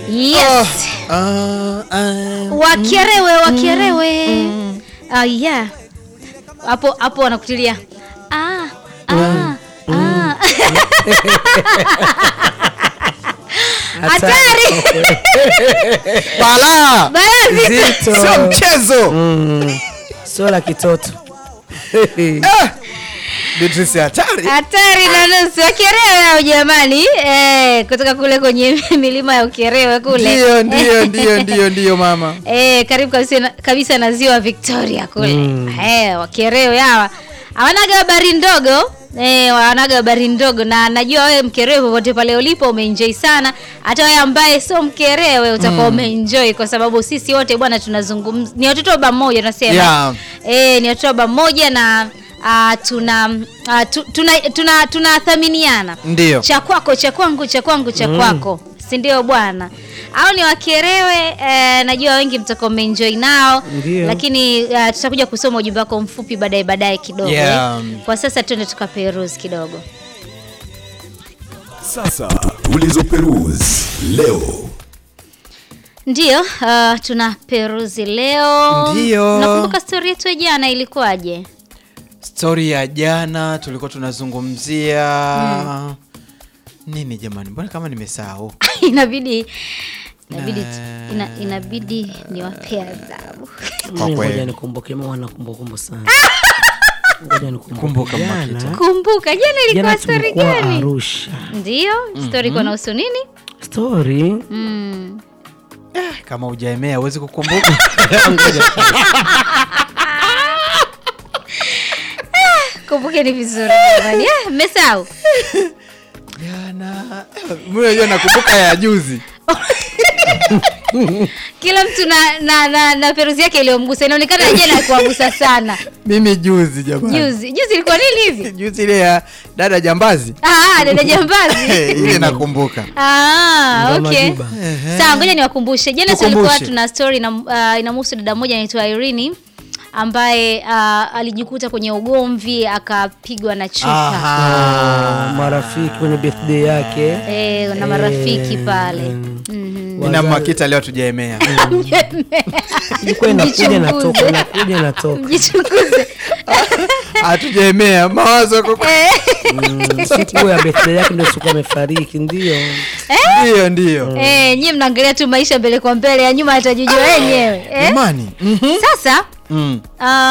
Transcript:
Yes. Ah, ah, Wakerewe, wakerewe. Ah, yeah. Hapo hapo wanakutilia. Ah, ah, ah. Hatari. Balaa Balazi. Zito. sio mchezo. Mm. Sio la kitoto. Ah, Beatrice hatari. Hatari na nusu. Wakerewe hao jamani. Eh, kutoka kule kwenye milima ya Ukerewe kule. Ndio, ndio, ndio, ndio, ndio mama. Eh, karibu kabisa na, kabisa na ziwa Victoria kule. Mm. Eh, wakerewe hawa. Hawanaga habari ndogo. Eh, wanaga habari ndogo na najua wewe mkerewe popote pale ulipo umeenjoy sana. Hata wewe ambaye sio mkerewe utakuwa umeenjoy kwa sababu sisi wote bwana tunazungumza ni watoto wa baba mmoja tunasema. Yeah. Eh, ni watoto wa baba mmoja na uh, tuna uh, tu, tuna tuna tunathaminiana Ndio. cha kwako cha kwangu cha kwangu cha kwako si ndio bwana au ni wakerewe eh, najua wengi mtakuwa mmeenjoy nao Ndio. lakini uh, tutakuja kusoma ujumbe wako mfupi baadaye baadaye kidogo Yeah. eh. kwa sasa tuende tukaperuzi kidogo Sasa tulizoperuzi leo. ndio uh, tuna peruzi leo Ndio. nakumbuka stori yetu ya jana ilikuwaje Stori ya jana tulikuwa tunazungumzia nini jamani? Mbona kama nimesahau? inabidi inabidi Na- ina, inabidi niwapee adhabu Kwa Mimi kweli. Ngoja nikumbuke, mimi wana kumbukumbu sana. Ngoja nikumbuke. Kumbuka Jana- Makita. kumbuka jana ilikuwa Jana stori tulikuwa gani Arusha. ndio stori ilikuwa inahusu nini Story mm. Kama hujaemea huwezi kukumbuka. kumbukeni vizuri jamani Eh, mmesahau Jana mimi unajua nakumbuka ya juzi. kila mtu na, na, na, na peruzi yake iliyomgusa inaonekana jana kuwagusa sana Mimi juzi jamani. juzi juzi ilikuwa nini hivi Juzi ile ya dada jambazi. Ah, dada jambazi ile nakumbuka. Ah, Ngoma okay. Juba. Sawa, ngoja niwakumbushe. Jana Tukumbushe. tulikuwa tuna story na uh, inamhusu dada mmoja anaitwa Irene ambaye uh, alijikuta kwenye ugomvi akapigwa na chupa Ah, marafiki kwenye birthday yake. eh, na marafiki Eh, pale. mm. Mhm. Mimi na Makita leo tujaemea. Ilikuwa inakuja Mjichunguze. inatoka, inakuja inatoka. Mjichunguze. Hatujaemea mawazo kwa Eh, Mm, Siku ya birthday yake ndio siku amefariki, ndio. ndio ndio. eh, nyie mnaangalia tu maisha mbele kwa mbele, ya nyuma atajijua wenyewe. Eh? Jamani. Mhm. Sasa Mm. uh,